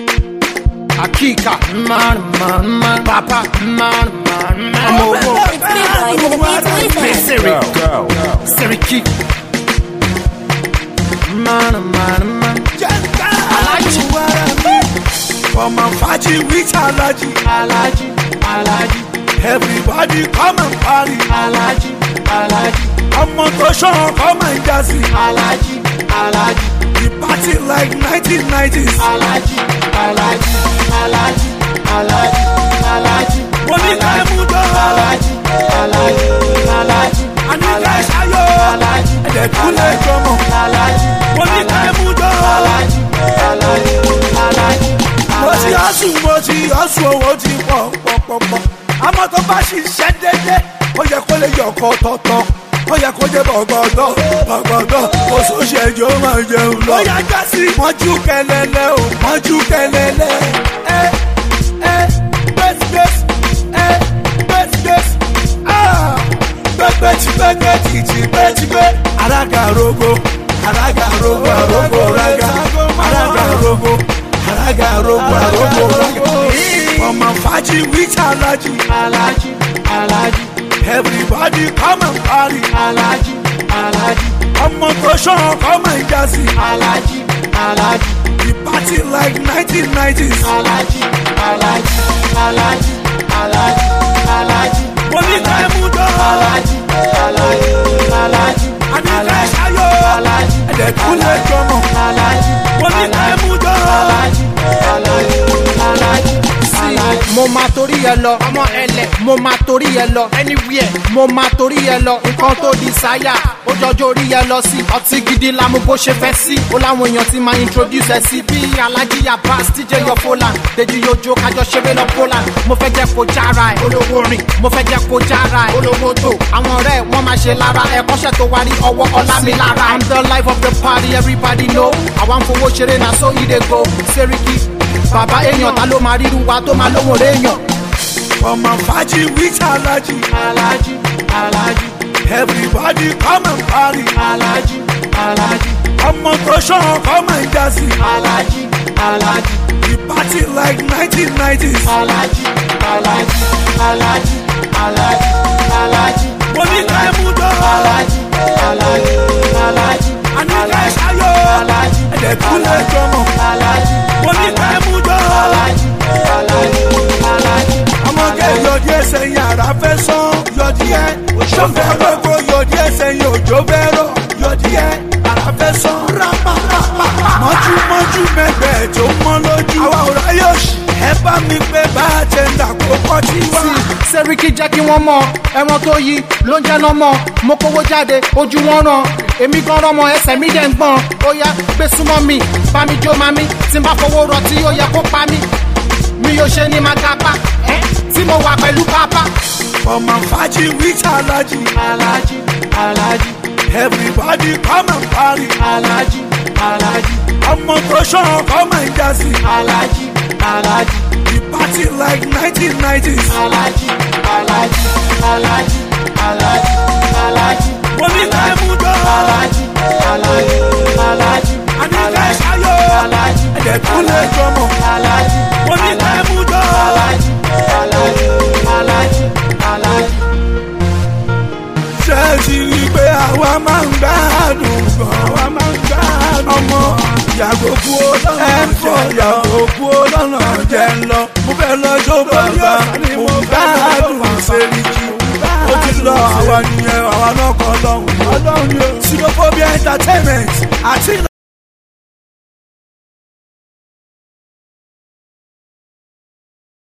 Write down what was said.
Akika, man, man, man, papa, man, man, man. I'm over. It's me, boy, to the beat Hey, with Siri, Siri Kik. Man, man, man. Alaji, Come and party with Alaji. Alaji, Alaji, Everybody come and party. Alaji, Alaji, Ọmọ tó ṣan come and jazzy. Alaji, Alaji, The party like 1990s. Alaji, Alaji, Alaji, Alaji, Alaji. Mo ní ká ẹ mú dán. Alaji, Alaji, Alaji, A ní ká ẹ ṣayọ̀. Alaji, Ẹ̀dẹ̀ tún lè jọmọ̀. Alaji, Mo ní ká ẹ mú dán. Alaji, Alaji, Alaji, Mo ti ọ̀sùn mo ti ọ̀sùn owó ti pọ̀ pọ̀pọ̀pọ̀. Àmọ́ tó bá ṣiṣẹ́ dédé, ó yẹ kó lè yọ ọkọ̀ tọ̀tọ̀. Ó yẹ kó jẹ́ bọ̀gọ̀dọ̀ bọ̀gọ̀dọ̀ kò sóṣè jọ máa jẹun lọ. Ó yá já sí mọ́jú kẹlẹ́lẹ́ o mọ́jú kẹlẹ́lẹ́. Ẹ ẹ gbẹ́sìgbẹ́sì ẹ gbẹ́sìgbẹ́sì. Gbẹ́gbẹ́tì gbẹ́gbẹ́tì ti gbẹ́tìgbẹ́. Arága rogo arága rogo arogo raga arága rogo arága rogo arogo raga. Ọmọ fàájì wíjà alájì. Alaji, Alaji, Everybody come and party. Alaji, Alaji, Ọmọ tó ṣan come and jazzy. Alaji, Alaji, The party like 1990s. Alaji, Alaji, Alaji, Alaji, Alaji. Mo ní ká ẹ mú dán. Alaji, Alaji, Alaji, A ní ká ẹ ṣayọ̀. Alaji, Ẹ̀dẹ̀ tún lè jọmọ̀. Alaji, Mo ní ká ẹ mú dán. Alaji, Alaji, Alaji, Alaji. mo máa torí ẹ lọ ọmọ ẹlẹ mo máa torí ẹ lọ anywhere mo máa torí ẹ lọ nǹkan tó di sáyà ó jọjọ orí ẹ lọ sí ọtí gidi lamu bó ṣe fẹ́ sí ó láwọn èèyàn ti máa introduce ẹ sí bí alhaji yabas tj yọfola deji yojo kájọ ṣeré lọ poland mo fẹ́ jẹ́ kó jára ẹ olówó rìn mo fẹ́ jẹ́ kó jára ẹ olówó tó àwọn ọ̀rẹ́ ẹ wọ́n máa ṣe lára ẹ kọ́ṣẹ́ tó wá rí ọwọ́ ọlá mi lára i'm the life of the party everybody know àwa ń fowó ṣeré na so e dey go seriki bàbá èèyàn ta ló máa ríru wa tó máa lóhùn réèyàn. Ọmọ fàájì wíjà alájì. Alaji, Alaji, Everybody come and party. Alaji, Alaji, Ọmọ tó ṣan come and jazzy. Alaji, Alaji, The party like 1990s. Alaji, Alaji, Alaji, Alaji, Alaji. Mo ní ká ẹ mú dán. Alaji, Alaji, Alaji, A ní ká ẹ ṣayọ̀. Alaji, Ẹ̀dẹ̀ tún lè jọmọ̀. Alaji, Mo ní ká ẹ mú dán. Alaji, Alaji, Alaji. ọmọge yọdí ẹsẹ̀ yẹn ara fẹ́ sán yọdí ẹ sọfẹ́ gbogbo yọdí ẹsẹ̀ yẹn òjò fẹ́ rọ̀ yọdí ẹ ara fẹ́ sán rápárápá mọ́jú mọ́jú mẹ́gbẹ́ tó mọ́ lójú àwa ò ráyè òṣì ẹ bá mi pé bá a ṣe ń dàpọ̀ kọ́ tí wá. sẹ́ríkì jẹ́ kí wọ́n mọ ẹran tó yí ló ń jẹ́ lọ́mọ mo kówó jáde ojú wọn ràn èmi gan rọmọ ẹsẹ̀ mi dẹ̀ ń gbọ̀n ó yá gbé súnmọ́ mi bá mi jó ma mi tí n bá fowó rọ tí ó yẹ kó pa mí mi yóò ṣe ní máa gapá ẹ́ tí mo wà pẹ̀lú pápá. ọmọ fàájì wíjà alájì Alaji, Alaji, everybody come and party Alaji, Alaji, ọmọ tó ṣan come and jazzy Alaji, Alaji, the party like 1990s. Alaji, Alaji, Alaji, Alaji, Alaji. mo ní ká ẹ mú dán. Alaji, Alaji, Alaji, a ní ká ẹ ṣayọ̀. Alaji, ẹ̀dẹ̀ tún lè jọmọ̀. Alaji, mo ní ká ẹ mú dán. Alaji, Alaji, Alaji, Alaji. ṣé ẹ ti rí i pé àwa máa ń gbádùn gan àwa máa ń gbádùn ọmọ yàgò kú ó lọ́nà ẹ ń fọ yàgò kú ó lọ́nà jẹ́ ń lọ mo fẹ́ lọ jó bàbá mo gbádùn sẹ́ríkì ó ti lọ àwa nìyẹn àwa náà kọ́ lọ́hùn. sinophobic entertainment àti.